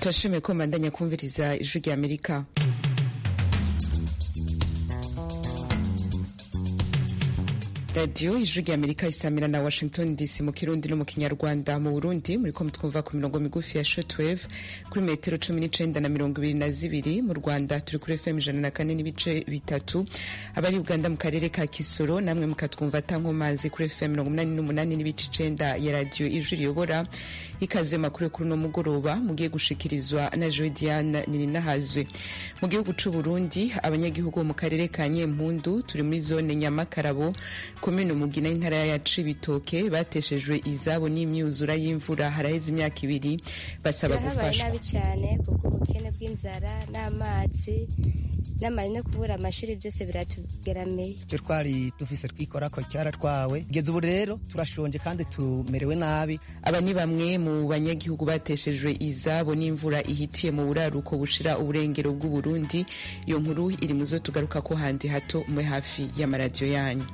turashimiye ko mbandanya kumviriza ijwi rya amerika radiyo ijwi rya amerika isamira na washington dc mu kirundi no mu kinyarwanda mu burundi muriko mutwumva ku mirongo migufi ya shortwave kuri metero cumi n'icenda na mirongo ibiri na zibiri mu rwanda turi kuri fm ijana na kane n'ibice bitatu abari uganda mu karere ka kisoro namwe mukatwumva atankomazi kuri fm mirongo umunani n'umunani n'ibice icenda ya radiyo ijwi riyobora ikaze makuru kuri uno mugoroba mugiye gushikirizwa na joe diane nininahazwe mu gihugu c'uburundi abanyagihugu bo mu karere ka nyempundu turi muri zone nyamakarabo komine umugina y'intara ya cibitoke bateshejwe izabo n'imyuzura y'imvura haraheze imyaka ibiri basaba gufashwa nabi cyane kuko ubukene bw'inzara n'amazi n'amazi no kubura amashuri byose biratugeramiye icyo twari dufise twikora ko cyaratwawe kugeza ubu rero turashonje kandi tumerewe nabi aba ni bamwe mu banyagihugu bateshejwe izabo n'imvura ihitiye mu buraruko bushira uburengero bw'uburundi iyo nkuru iri mu zo tugaruka ko handi hato mwe hafi y'amaradiyo yanyu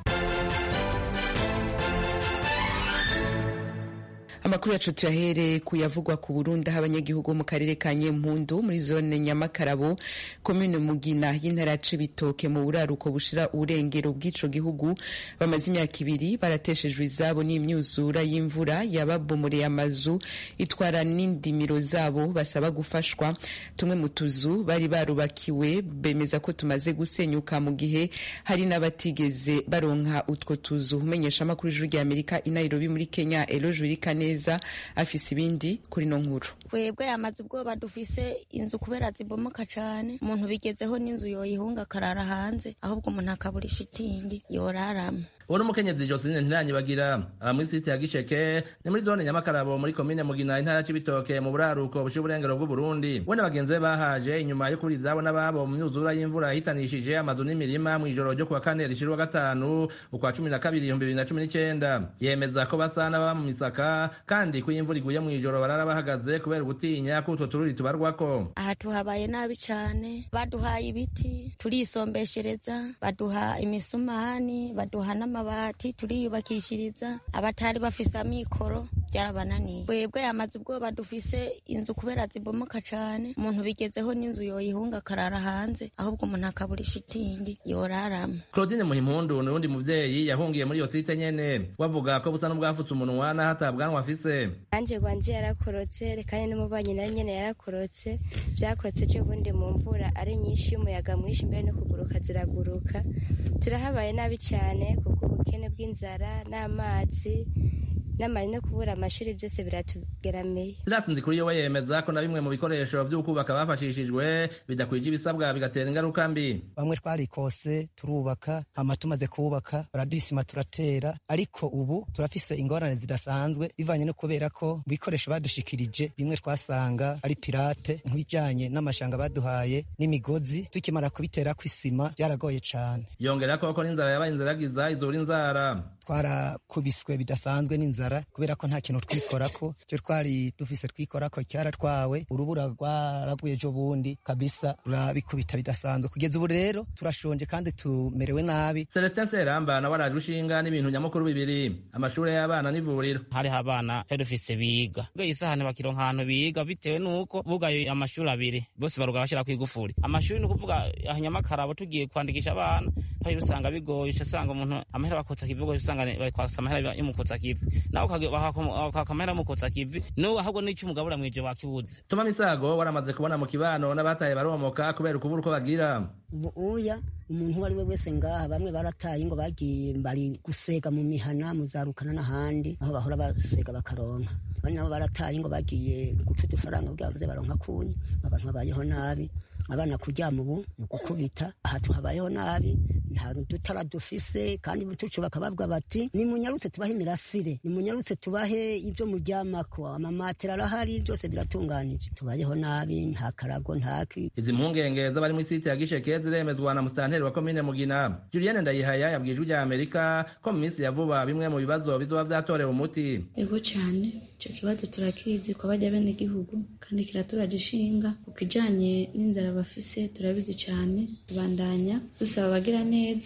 amakuru yacu tuyahere kuyavugwa ku burundi aho abanyagihugu bo mu karere ka nyempundu muri zone nyamakarabo komine mugina y'intara ya cibitoke mu buraruko bushira uburengero bw'ico gihugu bamaze imyaka ibiri barateshejwe izabo n'imyuzura y'imvura yababomoreye amazu itwara n'indimiro zabo basaba gufashwa tumwe mu tuzu bari barubakiwe bemeza ko tumaze gusenyuka mu gihe hari n'abatigeze baronka utwo tuzu umenyesha amakuru ijuru rya amerika i nairobi muri kenya eloje wirikane neza afise ibindi kuri no nkuru twebwe yamaze ubwoba dufise inzu kubera zibomoka cane umuntu bigezeho n'inzu yoyihunga akarara hanze ahubwo umuntu akabura ishitingi yoraramo uwo n'umukenyezi Joseline Ntiranyibagira aba muri site ya Gisheke ni muri zone Nyamakarabo muri komine Mugina intara y'Ibitoke mu buraruko bushira uburengero bw'u Burundi we n'abagenzi be bahaje inyuma yo kuri izabo n'ababo mu myuzura y'imvura yitanishije amazu n'imirima mu ijoro ryo kuwa kane rishira gatanu ukwa cumi na kabiri ibihumbi bibiri na cumi n'icenda yemeza ko basa n'ababa mu misaka kandi ko iyo imvura iguye mu ijoro barara bahagaze kubera gutinya ko utwo tururi tubarwako aha tuhabaye nabi cane baduhaye ibiti turisombeshereza baduha imisumani baduha n'ama amabati turiyubakishiriza abatari bafise amikoro byarabananiye twebwe yamaze ubwoba dufise inzu kubera zibomoka cane umuntu bigezeho n'inzu yoyihunga akarara hanze ahubwo umuntu akabura ishitingi yoraramo claudine muhimpundu ni uwundi muvyeyi yahungiye muri iyo site nyene wavuga ko busa n'ubwafutse umunwa n'aho atabwanwa afise nanjye gwanje yarakorotse kandi n'umubanyi nawe nyene yarakorotse vyakorotse ejo bundi mu mvura ari nyinshi y'umuyaga mwinshi mbere no kuguruka ziraguruka turahabaye nabi cane kuko ubukene bw'inzara n'amazi n'amazi no kubura amashuri byose biratugeramiye Silas Nzikuriyo we yemeza ko na bimwe mu bikoresho vy'ukubaka bafashishijwe bidakwije ibisabwa bigatera ingaruka mbi bamwe twarikose turubaka hama tumaze kubaka baradisima turatera ariko ubu turafise ingorane zidasanzwe bivanye no kubera ko mu bikoresho badushikirije bimwe twasanga ari pirate nk'ibijanye n'amashanga baduhaye n'imigozi tukimara kubitera kw'isima byaragoye cane yongera ko ko n'inzara yabaye inziragiza izura inzara twarakubiswe bidasanzwe n'inzara kubera ko nta kintu twikorako icyo twari dufise twikorako cyaratwawe urubura rwaraguye ejo bundi kabisa rurabikubita bidasanzwe kugeza ubu rero turashonje kandi tumerewe nabi Celestin Seramba nawe arajwe ishinga n'ibintu nyamukuru bibiri amashuri y'abana n'ivuriro hariho abana twari dufise biga ubwo isahani bakironka ahantu biga bitewe n'uko bugaye amashuri abiri bose baruga bashyira ku igufuri amashuri ni ukuvuga nyamakarabo tugiye kwandikisha abana hari usanga bigoye usanga umuntu amahera bakotsa kivugo usanga bakwasa amahera y'umukotsa kivi nawe ukaka amahera y'umukotsa kivi n'ubu ahubwo n'icyo umugabura mw'ivyo bakibuze tuma misago waramaze kubona mu kibano n'abataye baromoka kubera ukubura uko bagira ubu uya umuntu uwo ari we wese ngaha bamwe barataye ngo bagiye bari gusega mu mihana muzarukana n'ahandi aho bahora basega bakaronka bari nabo barataye ngo bagiye guca udufaranga bwabuze baronka kunyi abantu babayeho nabi abana kuryama ubu ni ugukubita aha tuhabayeho nabi nta dutara dufise kandi butucu bakababwa bati nimunyarutse tubahe imirasire nimunyarutse tubahe ibyo muryamako amamatera arahari byose biratunganije tubayeho nabi nta karago ntaki izi mpungenge z'abari muri site ya gisheke ziremezwa na musitanteri wa komine mugina julienne ndayihaya yabwiye ijwi rya amerika ko mu minsi ya vuba bimwe mu bibazo bizoba vyatorewe umuti ego cyane icyo kibazo turakizi ko bajya bene igihugu kandi kiraturaje ishinga ku kijanye n'inzara bafise turabizi cyane tubandanya dusaba abagira neza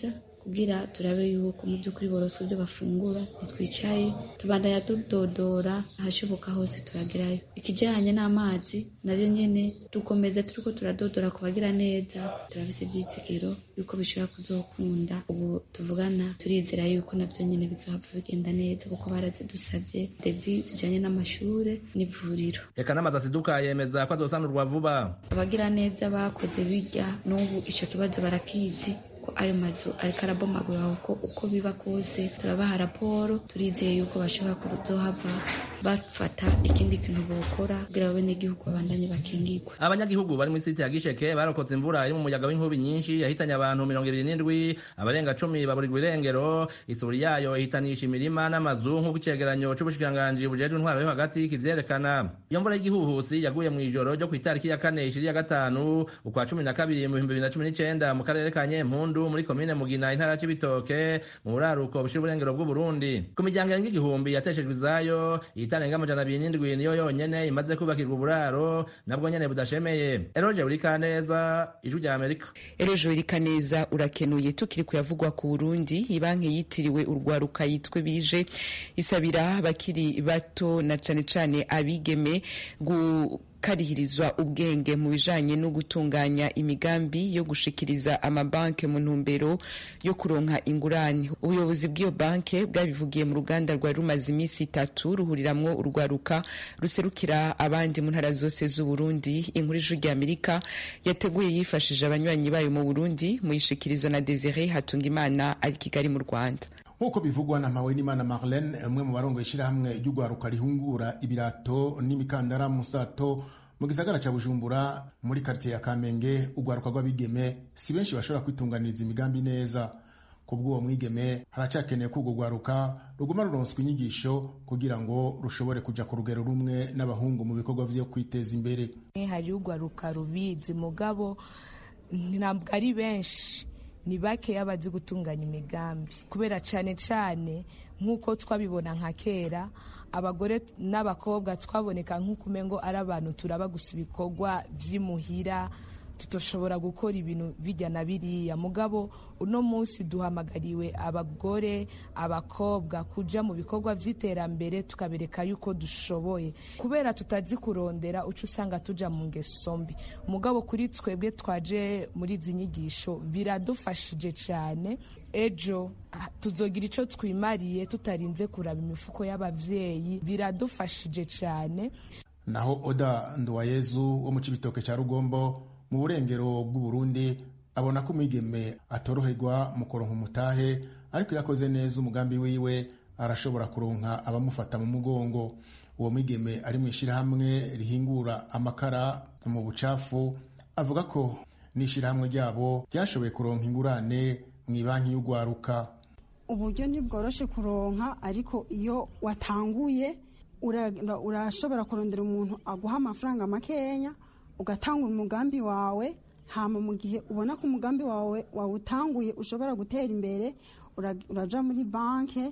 kugira turabe yuko mu by'ukuri boroswe ibyo bafungura ntitwicaye tubandanya tudodora ahashoboka hose turagerayo ikijyanye n'amazi nabyo nyine dukomeza turiko turadodora ku bagira neza turafise ibyitsikiro yuko bishobora kuzokunda ubu tuvugana turizera yuko nabyo nyine bizohava bigenda neza kuko barazidusabye devi zijanye n'amashure n'ivuriro reka n'amazi asiduka yemeza ko azosanurwa vuba abagira neza bakoze bijya n'ubu ico kibazo barakizi ko ayo mazu ariko arabomagura uko uko biba kose turabaha raporo turizeye yuko bashobora kuzohava bafata ikindi kintu bokora kugira abenegihugu babandanye bakingirwa abanyagihugu bari muri site ya gisheke barokotse imvura iri mu muyaga w'inkubi nyinshi yahitanye abantu mirongo ibiri n'indwi abarenga cumi baburirwa irengero isuri yayo ihitanisha imirima n'amazu nk'uko icegeranyo c'ubushikiranganji bujejwe intwaro yo hagati kivyerekana iyo mvura y'igihuhusi yaguye mw'ijoro ryo kw'itariki ya kane ishiri ya gatanu ukwa cumi na kabiri mu bihumbi bibiri na cumi n'icenda mu karere ka nyempundu muri komine mugina intara c'ibitoke mu buraruko bushira uburengero bw'uburundi ku miryango irenga igihumbi yateshejwe izayo itarenga amajana abiri n'indwi niyo yonyene imaze kubakirwa uburaro nabwo nyene budashemeye eroje burikaneza ijwi rya amerika eroje burikaneza urakenuye tukiri kuyavugwa ku burundi ibanki yitiriwe urwaruka yitwe bije isabira abakiri bato na cane cane abigeme gu karihirizwa ubwenge mu bijanye no gutunganya imigambi yo gushikiriza amabanki mu ntumbero yo kuronka ingurane ubuyobozi bw'iyo banke bwabivugiye mu ruganda rwari rumaze iminsi itatu ruhuriramwo urwaruka ruserukira abandi mu ntara zose z'uburundi inkuru ijwi rya amerika yateguye yifashije abanywanyi bayo mu burundi mu ishikirizo na desire hatungimana ari kigali mu rwanda nk'uko bivugwa na Mpawenimana Marlene umwe mu barongoye ishyirahamwe ry'urwaruka rihungura ibirato n'imikandara musato mu gisagara ca Bujumbura muri quartier ya Kamenge urwaruka rw'abigeme si benshi bashobora kwitunganiriza imigambi neza kubw'uwo mwigeme haracakeneye ko urwo rwaruka ruguma ruronswa inyigisho kugira ngo rushobore kuja ku rugero rumwe n'abahungu mu bikorwa vyo kwiteza imbere hari urwaruka rubizi mugabo ntabwo ari benshi ni bakeya bazi gutunganya imigambi kubera cyane cyane nk'uko twabibona nka kera abagore n'abakobwa twaboneka nk'uko umengo ari abantu turaba gusa ibikorwa by'imuhira tutoshobora gukora ibintu bijya na biriya mugabo uno munsi duhamagariwe abagore abakobwa kuja mu bikorwa by'iterambere tukabereka yuko dushoboye kubera tutazi kurondera uca usanga tuja mu ngeso mbi mugabo kuri twebwe twaje muri izi nyigisho biradufashije cyane ejo tuzogira icyo twimariye tutarinze kuraba imifuko y'ababyeyi biradufashije cyane naho oda nduwayezu wo mu cibitoke cya rugombo mu burengero bw'uburundi abona ko umwigeme atoroherwa mu kuronka umutahe ariko iyo akoze neza umugambi wiwe arashobora kuronka abamufata mu mugongo uwo mwigeme ari mu ishyirahamwe rihingura amakara mu bucafu avuga ko n'ishyirahamwe ryabo ryashoboye kuronka ingurane mu ibanki y'urwaruka uburyo ntibworoshe kuronka ariko iyo watanguye urashobora kurondera umuntu aguha amafaranga makenya ugatanga umugambi wawe hama mu gihe ubona ko umugambi wawe wawutanguye ushobora gutera imbere uraja muri banke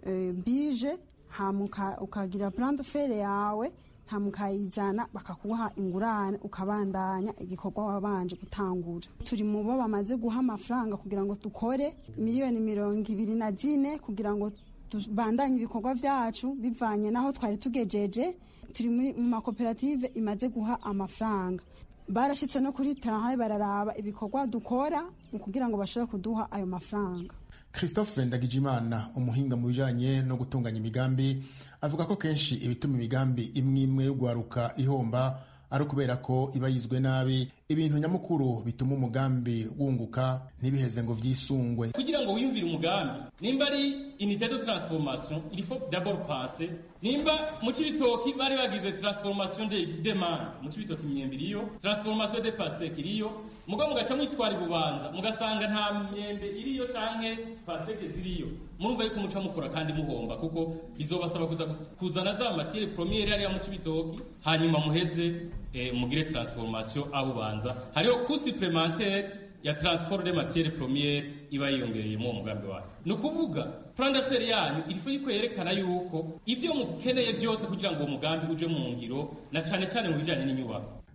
bije hama ukagira plante fere yawe hama ukayizana bakakuha ingurane ukabandanya igikorwa wabanje gutangura turi mu bo bamaze guha amafaranga kugira ngo dukore miliyoni mirongo ibiri na zine kugira ngo tubandanye ibikorwa byacu bivanye n'aho twari tugejeje turi mu makoperative imaze guha amafaranga barashyitse no kuri tahaye bararaba ibikorwa dukora mu kugira ngo bashobore kuduha ayo mafaranga christophe ndagijimana umuhinga mu bijanye no gutunganya imigambi avuga ko kenshi ibituma imigambi imwe imwe yo guharuka ihomba ari ukubera ko iba yizwe nabi ibintu nyamukuru bituma umugambi wunguka ntibiheze ngo vyisungwe kugira ngo wiyumvire umugambi nimba ari unité de transformation il faut d'abord penser nimba mu cibitoki bari bagize transformation de demande mu cibitoki imyembe iriyo transformation de pasteke iriyo muga mugaca mwitwara ibubanza mugasanga nta myembe iriyo canke pasteke ziriyo murumva yuko muca mukora kandi muhomba kuko bizobasaba kuza kuzana za matiere premiere hariya mu cibitoki hanyuma muheze eh, mugire transformation aho ubanza hariho coût supplémentaire ya transport de matiere premiere iba yiyongereye mu mugambi wayo ni ukuvuga plan d'affaires yanyu irifu yuko yerekana yuko ibyo mukeneye byose kugira ngo uwo mugambi uje mu ngiro na cane cane mu bijanye n'inyubako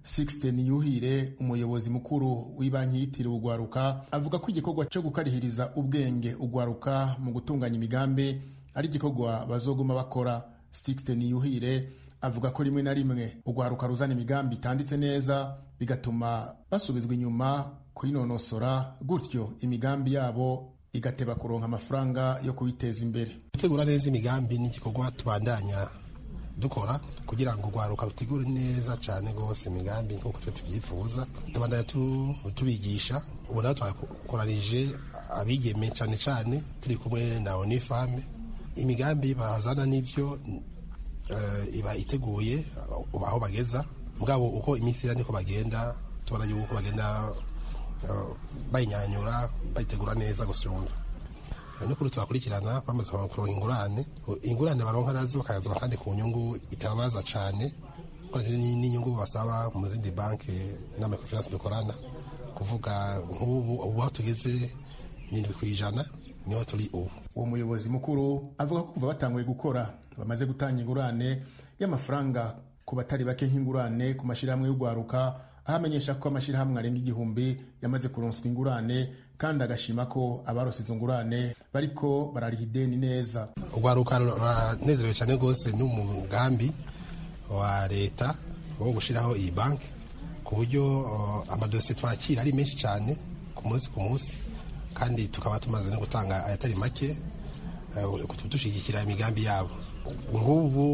Sixte Niyuhire umuyobozi mukuru w'ibanki yitiriwe ugwaruka avuga ko igikorwa cyo gukarihiriza ubwenge ugwaruka mu gutunganya imigambi ari igikorwa bazoguma bakora Sixte Niyuhire avuga ko rimwe na rimwe ugwaruka ruzana imigambi itanditse neza bigatuma basubizwa inyuma kuyinonosora gutyo imigambi yabo igateba kuronka amafaranga yo kubiteza imbere gutegura neza imigambi ni igikorwa tubandanya dukora kugira ngo urwaruka rutegure neza cyane rwose imigambi nk'uko twe tubyifuza tubandanya tubigisha ubu nawe twakoranije abigeme cyane cyane turi kumwe na onifame imigambi bazana n'ibyo iba iteguye aho bageza mugabo uko iminsi ira niko bagenda tubona yuko bagenda bayinyanyura bayitegura neza gusumba n'ukuri tubakurikirana bamaze kuronka ingurane ingurane baronka nazo bakayazana kandi ku nyungu itababaza cyane n'inyungu basaba mu zindi banki n'amakonferansi dukorana kuvuga nk'ubu ubu aho tugeze irindwi ku ijana niho turi ubu uwo muyobozi mukuru avuga ko kuva batanguye gukora bamaze gutanga ingurane y'amafaranga ku batari bake nk'ingurane ku mashyirahamwe y'urwaruka aho amenyesha ko amashyirahamwe arenga igihumbi yamaze kuronswa ingurane kandi agashima ko abarose izo ngurane bariko barariha ideni neza urwaruka ruranezerewe cyane rwose n'umugambi wa leta wo gushyiraho iyi banki ku buryo amadosiye twakira ari menshi cyane ku munsi ku munsi kandi tukaba tumaze no gutanga ayatari make dushyigikira imigambi yabo nk'ubu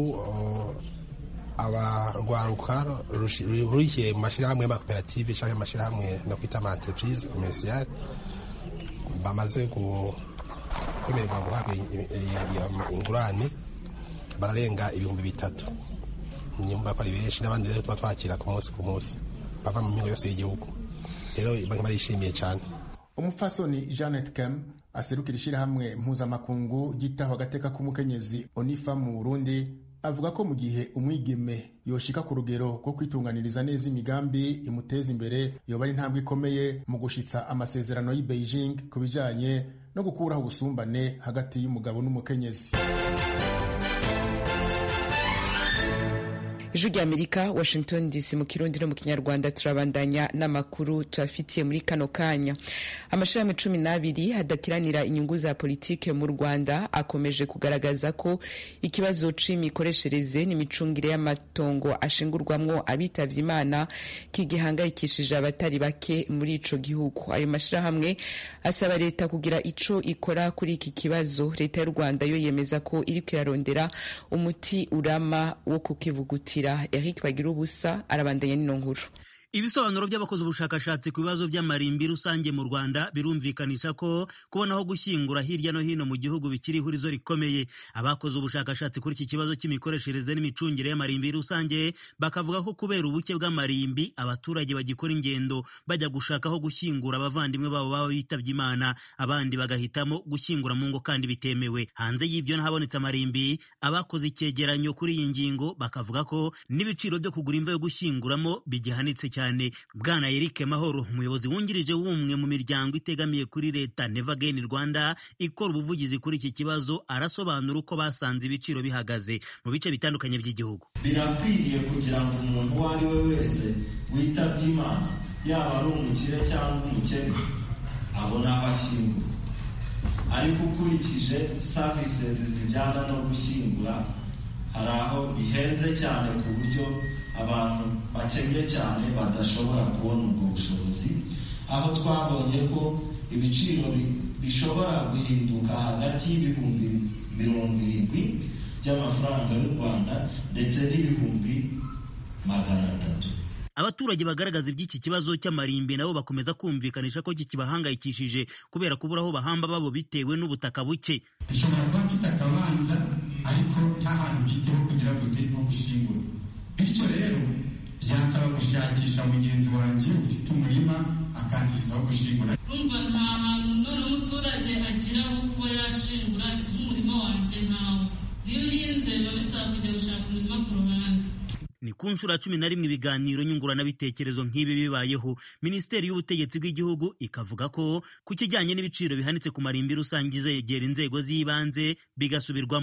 abarwaruka rurikiye mu mashyirahamwe y'amakoperative cyangwa amashyirahamwe no kwita ama entreprise commerciale bamaze kwemererwa guhabwa ingurane bararenga ibihumbi bitatu nyumva ko ari benshi n'abandi rero tuba twakira ku munsi ku munsi bava mu mihingo yose y'igihugu rero barishimiye cyane umupfasoni janet kem aserukira ishyirahamwe mpuzamakungu ryitaho agateka k'umukenyezi onifa mu burundi avuga ko mu gihe umwigeme yoshika ku rugero rwo kwitunganiriza neza imigambi imuteza imbere yoba ari intambwe ikomeye mu gushitsa amasezerano y'i beijing ku bijanye no gukuraho ubusumbane hagati y'umugabo n'umukenyezi ijwi rya amerika washington dc mu kirundi no mu kinyarwanda turabandanya n'amakuru tuyafitiye muri kano kanya amashirahamwe cumi n'abiri hadakiranira inyungu za politike mu rwanda akomeje kugaragaza ko ikibazo c'imikoreshereze n'imicungire y'amatongo ashingurwamwo abitavye imana kigihangayikishije abatari bake muri ico gihugu ayo mashirahamwe asaba leta kugira ico ikora kuri iki kibazo leta y'u rwanda yo yemeza ko iriko irarondera umuti urama wo kukivugutira Eric bagira ubusa arabandanya n'ino nkuru ibisobanuro by'abakoze ubushakashatsi ku bibazo by'amarimbi rusange mu rwanda birumvikanisha ko kubona aho gushyingura hirya no hino mu gihugu bikiri ihurizo rikomeye abakoze ubushakashatsi kuri iki kibazo cy'imikoreshereze n'imicungire y'amarimbi rusange bakavuga ko kubera ubuke bw'amarimbi abaturage bagikora ingendo bajya gushaka aho gushyingura abavandimwe babo baba bitabye imana abandi bagahitamo gushyingura mu ngo kandi bitemewe hanze y'ibyo n'ahabonetse amarimbi abakoze icyegeranyo kuri iyi ngingo bakavuga ko n'ibiciro byo kugura imva yo gushyinguramo bigihanitse cyane cyane bwana Eric Mahoro umuyobozi wungirije w'umwe mu miryango itegamiye kuri leta Never Again Rwanda ikora ubuvugizi kuri iki kibazo arasobanura uko basanze ibiciro bihagaze mu bice bitandukanye by'igihugu birakwiriye kugira ngo umuntu uwo ari we wese witabye imana yaba ari umukire cyangwa umukene abone aho ashyingura ariko ukurikije savisizi zijyana no gushyingura hari aho bihenze cyane ku buryo abantu bakennye cyane badashobora kubona ubwo bushobozi aho twabonye ko ibiciro bishobora guhinduka hagati y'ibihumbi mirongo irindwi by'amafaranga y'u rwanda ndetse n'ibihumbi magana atatu abaturage bagaragaza iby'iki kibazo cy'amarimbi nabo bakomeza kumvikanisha ko kikibahangayikishije kubera kubura aho bahamba babo bitewe n'ubutaka buke dushobora kuba mfite akabanza ariko nta hantu mfiteho kugira ngo nko gushyingura bityo rero byansaba gushakisha mugenzi wanjye ufite umurima akangiza aho gushingura urumva nta hantu none umuturage agira aho kuba yashingura nk'umurima wanjye ntawe iyo uhinze biba bisaba kujya gushaka umurima ku ruhande ni ku nshuro ya cumi na rimwe ibiganiro nyunguranabitekerezo nk'ibi bibayeho minisiteri y'ubutegetsi bw'igihugu ikavuga ko ku kijyanye n'ibiciro bihanitse ku marimbi rusange izegera inzego z'ibanze bigasubirwamo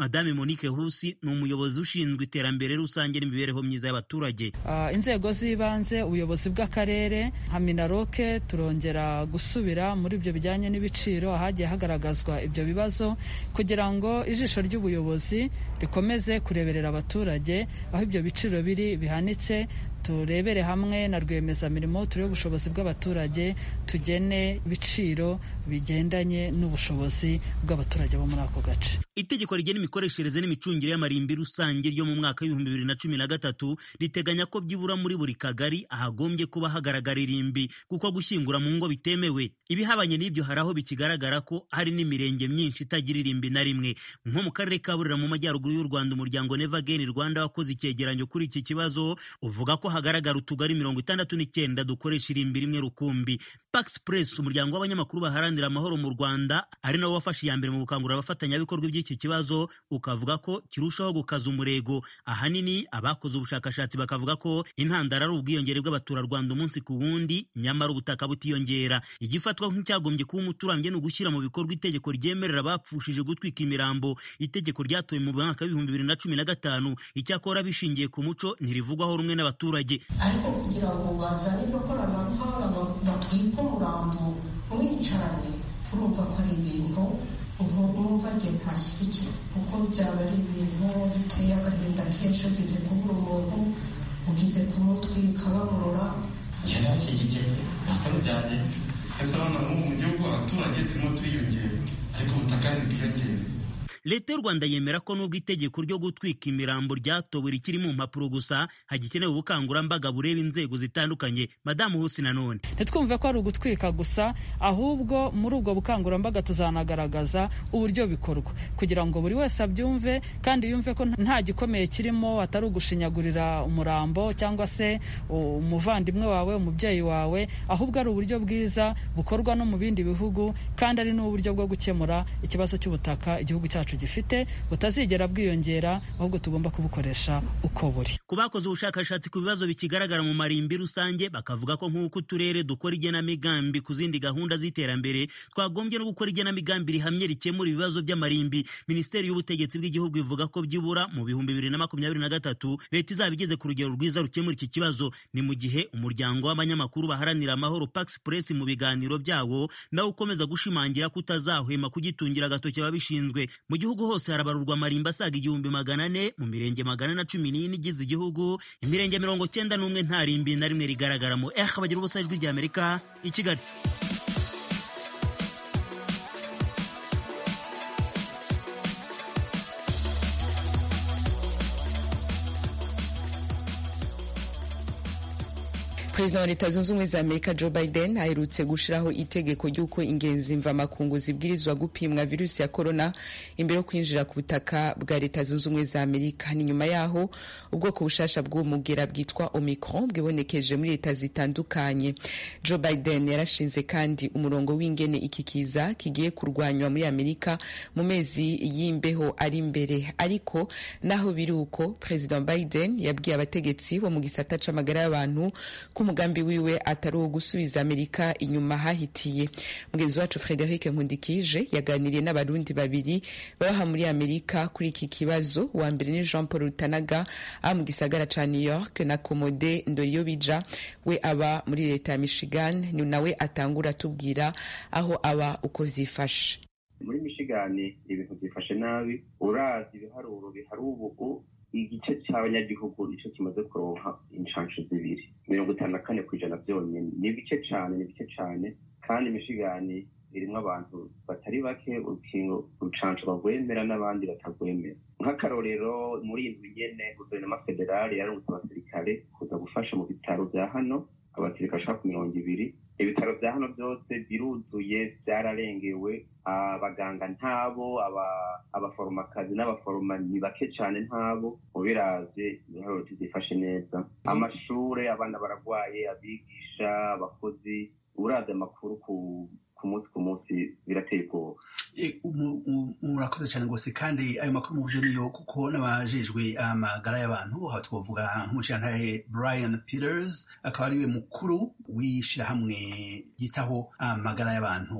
madame monique husi ni umuyobozi ushinzwe iterambere rusange n'imibereho myiza y'abaturage uh, inzego z'ibanze ubuyobozi bw'akarere nka minaroke turongera gusubira muri ibyo bijyanye n'ibiciro ahagiye hagaragazwa ibyo bibazo kugira ngo ijisho ry'ubuyobozi rikomeze kureberera abaturage aho ibyo biciro biri bihanitse turebere hamwe na rwiyemezamirimo turebe ubushobozi bw'abaturage tugene ibiciro bigendanye n'ubushobozi bw'abaturage bo muri ako gace itegeko rigena imikoreshereze n'imicungire y'amarimbi rusange ryo mu mwaka w'ibihumbi bibiri na cumi na gatatu riteganya ko byibura muri buri kagari ahagombye kuba hagaragara irimbi kuko gushyingura mu ngo bitemewe ibihabanye n'ibyo hari aho bikigaragara ko hari n'imirenge myinshi itagira irimbi na rimwe nko mu karere ka burera mu majyaruguru y'u rwanda umuryango neva geni rwanda wakoze icyegeranyo kuri iki kibazo uvuga ko hagaragara utugari mirongo itandatu n'icyenda dukoresha irimbi rimwe rukumbi pax press umuryango w'abanyamakuru baharanira amahoro mu rwanda ari nawo wafashe iya mbere mu gukangurira abafatanyabikorwa by'iki kibazo ukavuga ko kirushaho gukaza umurego ahanini abakoze ubushakashatsi bakavuga ko intandaro ari ubwiyongere bw'abaturarwanda umunsi ku wundi nyamara ubutaka butiyongera igifatwa nk'icyagombye kuba umuturambye ni ugushyira mu bikorwa itegeko ryemerera abapfushije gutwika imirambo itegeko ryatowe mu mwaka w'ibihumbi bibiri na cumi na gatanu icyakora bishingiye ku muco ntirivugwaho rumwe n'abaturage ariko kugira ngo bazane iryo koranabuhanga batwike umurambo mwicaranye urumva ko ari ibintu numva njye ntashyigikira kuko byaba ari ibintu biteye agahinda kenshi ugize kubura umuntu ugize kumutwika bamurora njye nashyigikiye ntabwo bijyanye ese hano mu gihugu abaturage turimo turiyongera ariko ubutaka ntibwiyongera leta y'u rwanda yemera ko n'ubwo itegeko ryo gutwika imirambo ryatowe rikiri mu mpapuro gusa hagikenewe ubukangurambaga bureba inzego zitandukanye madamu husi nanone ntitwumve ko ari ugutwika gusa ahubwo muri ubwo bukangurambaga tuzanagaragaza uburyo bikorwa kugira ngo buri wese abyumve kandi yumve ko nta gikomeye kirimo atari ugushinyagurira umurambo cyangwa se umuvandimwe wawe umubyeyi wawe ahubwo ari uburyo bwiza bukorwa no mu bindi bihugu kandi ari n'uburyo bwo gukemura ikibazo cy'ubutaka igihugu cyacu gifite butazigera bwiyongera ahubwo tugomba kubukoresha uko buri ku bakoze ubushakashatsi ku bibazo bikigaragara mu marimbi rusange bakavuga ko nk'uko uturere dukora igenamigambi ku zindi gahunda z'iterambere twagombye no gukora igenamigambi rihamye rikemura ibibazo by'amarimbi minisiteri y'ubutegetsi bw'igihugu ivuga ko byibura mu bihumbi bibiri na makumyabiri na gatatu leta izaba igeze ku rugero rwiza rukemura iki kibazo ni mu gihe umuryango w'abanyamakuru baharanira amahoro pax press mu biganiro byawo nawe ukomeza gushimangira ko utazahwema kugitungira agatoki ababishinzwe mu gihugu hose harabarurwa amarimba asaga igihumbi magana ane mu mirenge magana na cumi n'ine igize igihugu imirenge mirongo cyenda n'umwe nta rimbi na rimwe rigaragaramo eh bagira ubusa ijwi ry'amerika i kigali perezida wa leta zunze ubumwe za amerika joe biden aherutse gushiraho itegeko ry'uko ingenzi mvamakungu zibwirizwa gupimwa virusi ya korona imbere yo kwinjira ku butaka bwa leta zunze ubumwe za amerika ni nyuma yaho ubwoko bushasha bw'umugera bwitwa omicron bwibonekeje muri leta zitandukanye joe biden yarashinze kandi umurongo w'ingene iki kiza kigiye kurwanywa muri amerika mu mezi y'imbeho ari imbere ariko naho biri uko perezida biden yabwiye abategetsi bo mu gisata c'amagara y'abantu ko umugambi wiwe atari uwo gusubiza amerika inyuma hahitiye mugenzi wacu frederic nkundikije yaganiriye n'abarundi babiri babaha muri amerika kuri iki kibazo uwa mbere ni jean paul rutanaga aba mu gisagara ca new york na komode ndoriyobija we aba muri leta ya michigan ni nawe atangura atubwira aho aba uko zifashe muri michigan ibintu byifashe nabi urazi ibiharuro bihari ubu igice cy'abanyagihugu nicyo kimaze kuronka inshansho zibiri mirongo itanu na kane ku ijana byonyine ni bike cyane ni bike cyane kandi imishigani irimo abantu batari bake urukingo urucansho bagwemera n'abandi batagwemera nk'akarorero muri iyi nzu nyene guverinoma federale yarungutse abasirikare kuza gufasha mu bitaro bya hano abasirikare bashaka ku mirongo ibiri ibitaro bya hano byose biruzuye byararengewe abaganga ntabo abaforomakazi n'abaforoma ni bake cyane ntabo ubiravye ibiharuro tuzifashe neza amashure abana baragwaye abigisha abakozi uravye amakuru ku ku munsi ku munsi birateye ubwoba murakoze cyane rwose kandi ayo makuru muvuje niyo kuko n'abajejwe amagara y'abantu aho twavuga nk'umushirantahe brian peters akaba ariwe mukuru w'ishyirahamwe ryitaho amagara y'abantu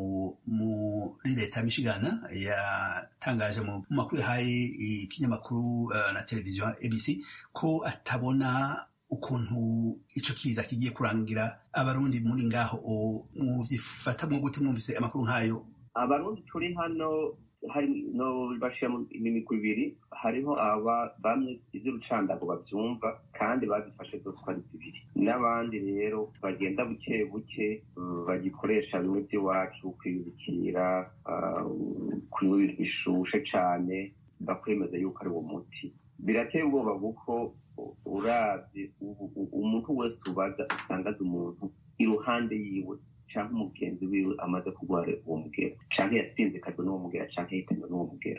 muri leta ya michigan yatangaje mu makuru yahaye ikinyamakuru uh, na televiziyo abc ko atabona ukuntu ico kiza kigiye kurangira abarundi muri ngaho muvyifata mwo gute mwumvise amakuru nk'ayo abarundi turi hano hari no bashira mu migwi ibiri hariho aba bamwe ivy'urucandago bavyumva kandi bazifashe zose uko ari zibiri n'abandi rero bagenda buke buke bagikoresha bimwe vy'iwacu kwibikira kunywa ibintu bishushe cane bakwemeza yuko ari uwo muti birateye ubwoba kuko uravye umuntu wese ubaza usanga azi umuntu iruhande yiwe canke umugenzi wiwe amaze kurwara uwo mugera canke yasinzikajwe n'uwo mugera canke yahitanywe n'uwo mugera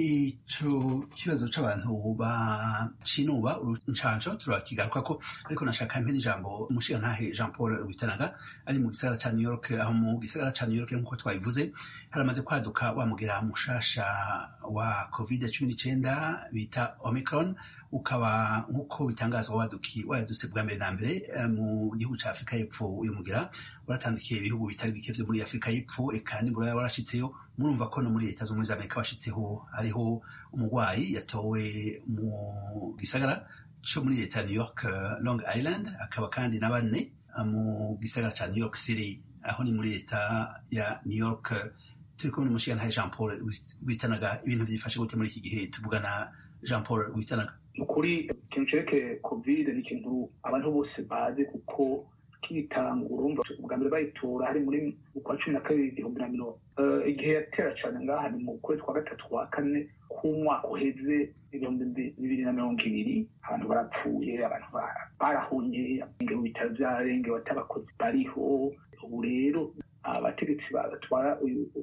ico kibazo c'abantu bacinuba incanco turakigaruka ko ariko nashaka mpe n'ijambo umushirantahe jean paul rwitanaga ari mu gisagara ca new york aho mu gisagara ca new york nk'uko twabivuze haramaze kwaduka wa mugera mushasha wa covid cumi n'icenda bita omicron ukaba nk'uko bitangazwa waduki wadutse bwa mbere na mbere mu gihugu ca afurika y'epfo uyu mugera waratandukiye ibihugu bitari bike vyo muri afurika y'epfo eka nibura warashitseyo murumva ko no muri leta z'ubumwe za amerika bashitseho hariho umurwayi yatowe mu gisagara co muri leta ya new york long island akaba kandi na bane mu gisagara ca new york city aho ni muri leta ya new york turi kumwe n'umushigantahe jean paul witanaga ibintu vyifashe gute muri iki gihe tuvugana jean paul witanaga ukuri ikintu cerekeye covid ni ikintu abantu bose bazi kuko kitanga urumva ubwa mbere bayitora hari muri ukwa cumi na kabiri igihumbi na mirongo igihe yatera cane ngaha ni mu kwezi kwa gatatu kwa kane k'umwaka uheze ibihumbi bibiri na mirongo ibiri abantu barapfuye abantu barahunye mu bitaro vyarengewe atabakozi bariho ubu rero abategetsi batwara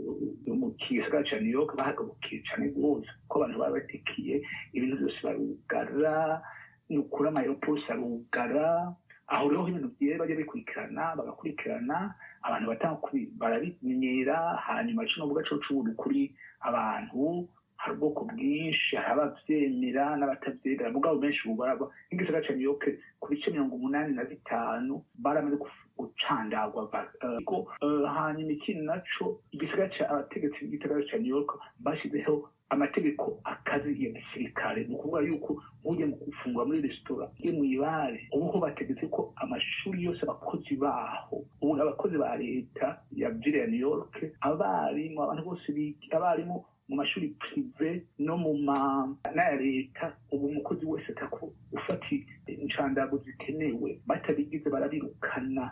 mu gisagara ca new york bahagabukiye cane rwose ko abantu baba batekiye ibintu vyose barugara ni ukuri amayeropolisi arugara aho rero ibintu vyera bajya bikurikirana bagakurikirana abantu batanga barabimenyera hanyuma kino vuga co c'ubuntu kuri abantu hari ubwoko bwinshi hari abavyemera n'abatavyemera mugabo benshi ubu baraba nk'igisagara ca new york ku bice mirongo umunani na bitanu baramaze gucandagwa hanyuma ikindi naco igisagara ca abategetsi b'igisagara ca new york bashyizeho amategeko akazi ya gisirikare ni ukuvuga yuko ujya mu gufungura muri resitora ye mu ibare ubuho bategetse ko amashuri yose abakozi baho ubu abakozi ba leta ya vile ya new york abarimu abantu bose abarimu mu mashuri prive no mu ma n'aya leta ubu umukozi wese atako ufata inshandago zikenewe batabigize barabirukana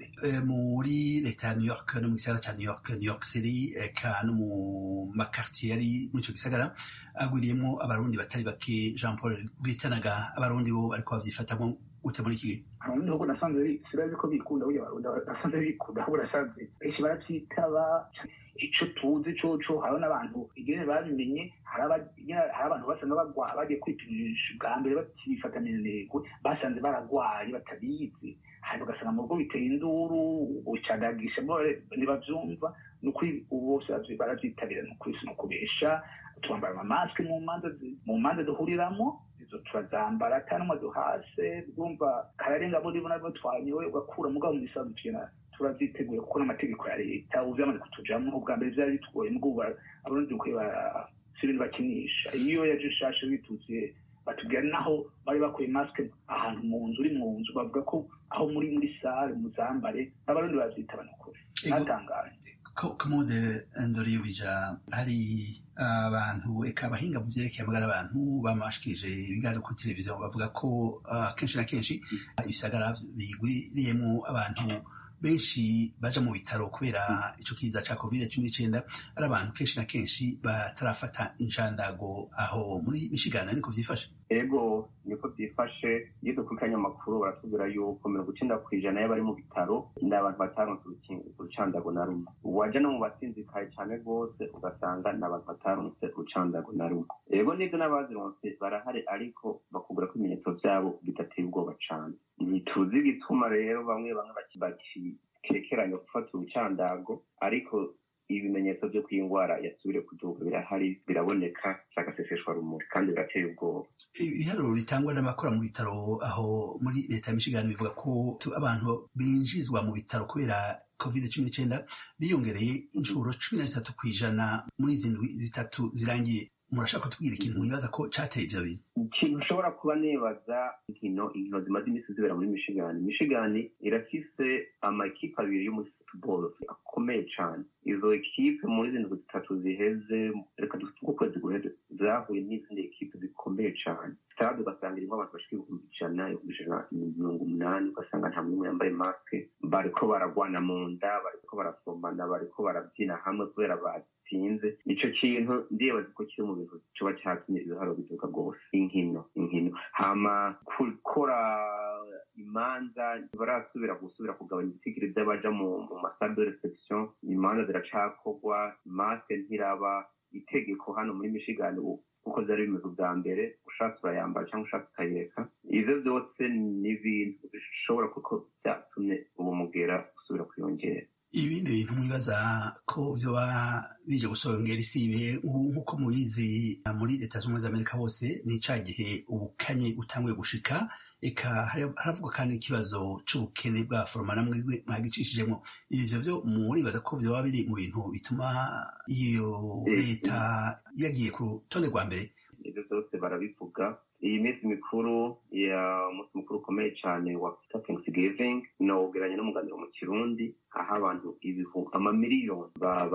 muri leta ya new york no mu gisagara ca new york new york city eka no mu makartier yari muri ico gisagara agwiriyemwo abarundi batari bake jean paul bwitanaga abarundi bo bariko bavyifatamwo gute muri iki gihe abarundi ahubwo nasanze sirazi ko bikunda burya abarundi nasanze bikunda ahubwo nasanze benshi baravyitaba ico tuzi coco hariho n'abantu igene babimenye hari abantu basanga bagwa bagiye kwipimisha ubwa mbere bakibifatanya intego basanze baragwaye batabizi hanyuma ugasanga mu rugo biteye induru bucadagisha ntibavyumva ni ukuri ubu bose baravyitabira ni ukuri si ukubesha twambara amamasike mu manza mu manza duhuriramo izo turazambara ata n'umwe duhase bwumva kararenga bo ribona rwo twanyowe ugakura mugabo mu gisanzwe tugenda turavyiteguye kuko n'amategeko ya leta ubu vyamaze kutujamwo ubwa mbere vyari bitugoye mugabo abarundi dukwiye si ibintu bakinisha iyo yaje nshasha bitutse batubwira naho bari bakuye masike ahantu mu nzu uri mu nzu bavuga ko aho muri muri sare muzambare abarundi bavyita banukuri natangaje komode ndoriyo bija hari abantu eka abahinga mu vyerekeye amagara abantu bamashikirije ibiganiro kuri televiziyo bavuga ko kenshi na kenshi ibisagara bigwiriyemwo abantu benshi baja mu bitaro kubera ico kiza ca covid cumi n'icenda ari abantu kenshi na kenshi batarafata inshandago aho muri michigana niko vyifashe ego niko byifashe iyo dukurikiranye amakuru baratubwira yuko mirongo icenda ku ijana y'abari mu bitaro ni abantu bataronse urucandago na rumwe waja no mu basinzikaye cane rwose ugasanga ni abantu bataronse urucandago na rumwe ego nibyo n'abazironse barahari ariko bakubwira ko ibimenyetso vyabo bidateye ubwoba cane ntituzi igituma rero bamwe bamwe bakekeranya gufata urucandago ariko ibimenyetso byo kw'indwara yasubire kuduga birahari biraboneka zagaseseshwa rumuri kandi birateye ubwoba ibiharuro bitangwa n'abakora mu bitaro aho muri leta ya michigan bivuga ko abantu binjizwa mu bitaro kubera covid cumi n'icyenda biyongereye inshuro cumi na zitatu ku ijana muri izi ndwi zitatu zirangiye murashaka kutubwira ikintu mwibaza ko cateye ivyo bintu ikintu ushobora kuba nibaza inkino inkino zimaze iminsi zibera muri michigan michigan irafise amakipe abiri yo muri football akomeye cane izo ekipe muri izi ndwi zitatu ziheze reka duvuge ukwezi guheze zahuye n'izindi ekipe zikomeye cane stade ugasanga irimo abantu bashika ibihumbi ijana ibihumbi ijana mirongo umunani ugasanga nta n'umwe yambaye maske bariko baragwana mu nda bariko barasomana bariko barabyina hamwe kubera batsinze ico kintu ndibaza ko kiri mu bintu coba catumye ibiharo biduka rwose inkino inkino hama gukora imanza barasubira gusubira kugabanya ibitigiri vy'abaja mu masale de reception imanza ziracakorwa maske ntiraba itegeko hano muri michigan kuko vyari bimeze ubwa mbere ushatse urayambara cyangwa ushatse ukayereka ivyo vyose ni ibintu bishobora kuko vyatumye uwo mugera usubira kwiyongera ibindi bintu mwibaza ko vyoba bije gusongera isibe nk'uko mubizi muri leta z'ubumwe za amerika hose ni ca gihe ubukanye butanguye gushika eka haravuga kandi ikibazo c'ubukene bwa foroma namwe mwagicishijemwo ivyo vyo muribaza ko vyoba biri mu bintu bituma iyo leta yagiye ku rutonde rwa mbere ivyo vyose barabivuga iyi minsi mikuru ya umunsi mukuru ukomeye cyane wa thanksgiving nawugeranye n'umuganiro mu kirundi aho abantu ibihu amamiliyoni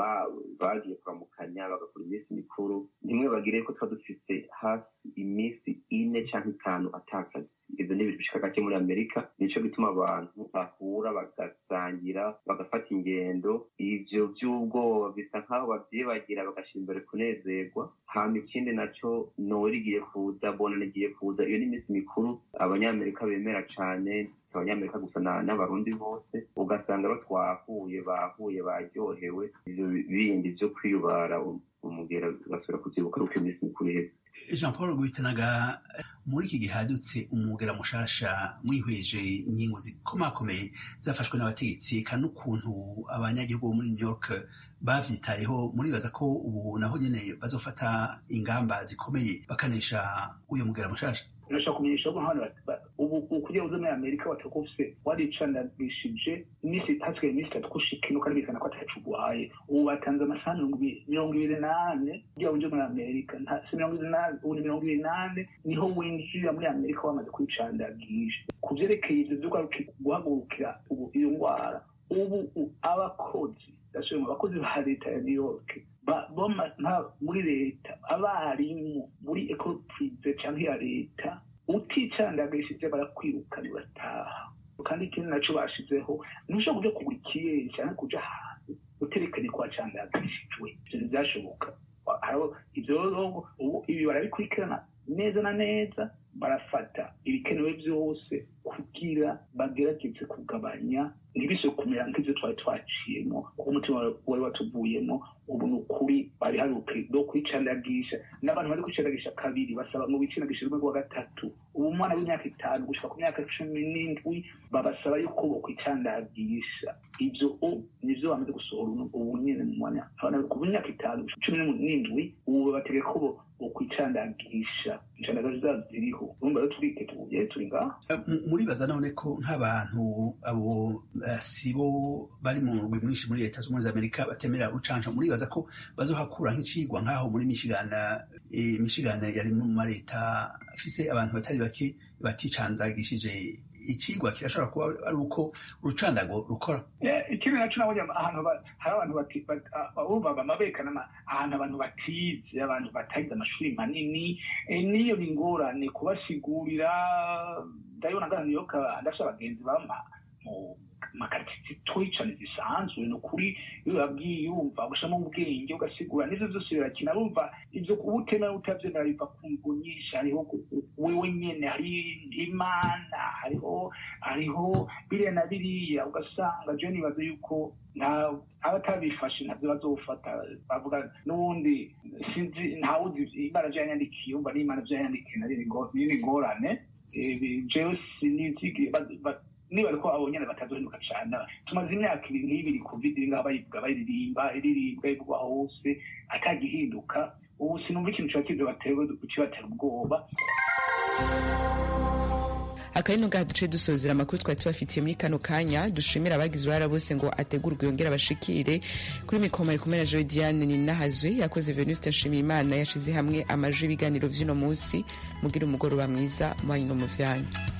bagiye kuramukanya bagakora iminsi mikuru nimwe bagire ko tuba dufise hafi iminsi ine cyangwa itanu atakazi ibyo ni ibintu bishika gake muri amerika nico gituma abantu bahura bagasangira bagafata ingendo ivyo vy'ubwoba bisa nk'aho bavyibagira bagashira imbere kunezerwa hama ikindi naco noweri igiye kuza bona igiye kuza iyo ni iminsi mikuru abanyamerika bemera cane abanyamerika gusa n'abarundi bose ugasanga ro twahuye bahuye baryohewe ivyo bindi vyo kwiyubara umugera basubira kuvyibuka ruko iminsi mikuru iheze jean paul rwitanaga muri iki gihe hadutse umugera mushasha mwihweje ingingo zikomakomeye zafashwe n'abategetsi kandi n'ukuntu abanyagihugu bo muri new york bavyitayeho muribaza ko ubu naho nyene bazofata ingamba zikomeye bakanesha uyo mugera mushasha urashaka kumenyesha ko hano ubu kugira uze muri amerika wataka ufise waricandagishije iminsi itatu iminsi itatu kushika ino kandi bikana ko atacu uguhaye ubu batanze amasaha mirongo ibiri n'ane kugira uje muri amerika si mirongo ibiri n'ane ubu ni mirongo ibiri n'ane niho winjira muri amerika wamaze kwicandagisha ku vyerekeye ivyo vyo guhagurukira ubu iyo ngwara ubu abakozi ndasubira mu bakozi ba leta ya new york muri leta abarimu muri ecole prive canke ya leta uticandagishije barakwirukana urataha kandi ikindi naco bashizeho ntushobora kuja kugura ikiyeri canke kuja ahantu uterekanye ko wacandagishijwe ivyo ntivyashoboka ivyo ibi barabikurikirana neza na neza barafata ibikenewe byose kugira bagerageze kugabanya ntibise kumera nk'ibyo twari twaciyemo kuko umutima wari watuvuyemo ubu ni ukuri bari haruke no kwicandagisha n'abantu bari kwicandagisha kabiri basaba ngo bicandagishe rimwe rwa gatatu ubu umwana w'imyaka itanu gushika ku myaka cumi n'indwi babasaba yuko bokwicandagisha ivyo nivyo bamaze gusohora ubu nyene mu mwanya abana ku myaka itanu cumi n'indwi ubu bategeka ko bokwicandagisha incandagazi zazo ziriho urumva rero turike tubuye turi ngaha muribaza none ko nk'abantu abo sibo bari mu rugwi mwinshi muri leta z'ubumwe za amerika batemera urucanca muribaza ko bazohakura nk'icigwa nk'aho muri michigan michigan yari mu mareta afise abantu batari bake baticandagishije ikigwa kirashobora kuba ari uko urucandago rukora ikindi naco nabonye ahantu hari abantu bumvaga amabekana ahantu abantu batize abantu batagize amashuri manini niyo ni ingorane kubasigurira ndabibona ngana niyo ndafise abagenzi bama mu makaritiye twicane zisanzwe ni ukuri iyo babwiye yumva ugashyiramo ubwenge ugasigura n'ibyo byose birakina bumva ibyo kuba utemera utabyemera biva ku ngo nyinshi hariho wewe nyene hari imana hariho hariho biriya na biriya ugasanga je nibaza yuko nta abatabifashe ntabyo bazofata bavuga n'ubundi sinzi ntawuzi imana vyo yanyandikiye umva n'imana vyo yanyandikiye nari ni ingorane jewe sinizigi niba ariko abo nyene batazohinduka cane tumaze imyaka ibiri n'ibiri covid iri ngaho bayivuga bayiririmba iririmbwa ivugwa hose atagihinduka ubu sinumva ikintu coba kizobatewe kibatera ubwoba akabino ngaha duce dusozera amakuru twari tubafitiye muri kano kanya dushimira abagize uruhara bose ngo ategurwe yongere abashikire kuri mikoma ari kumwe na joe diane ninahazwe yakoze venuste nshimiyimana yashize hamwe amajwi y'ibiganiro vy'uno munsi mugira umugoroba mwiza muhanyi no mu vyanyu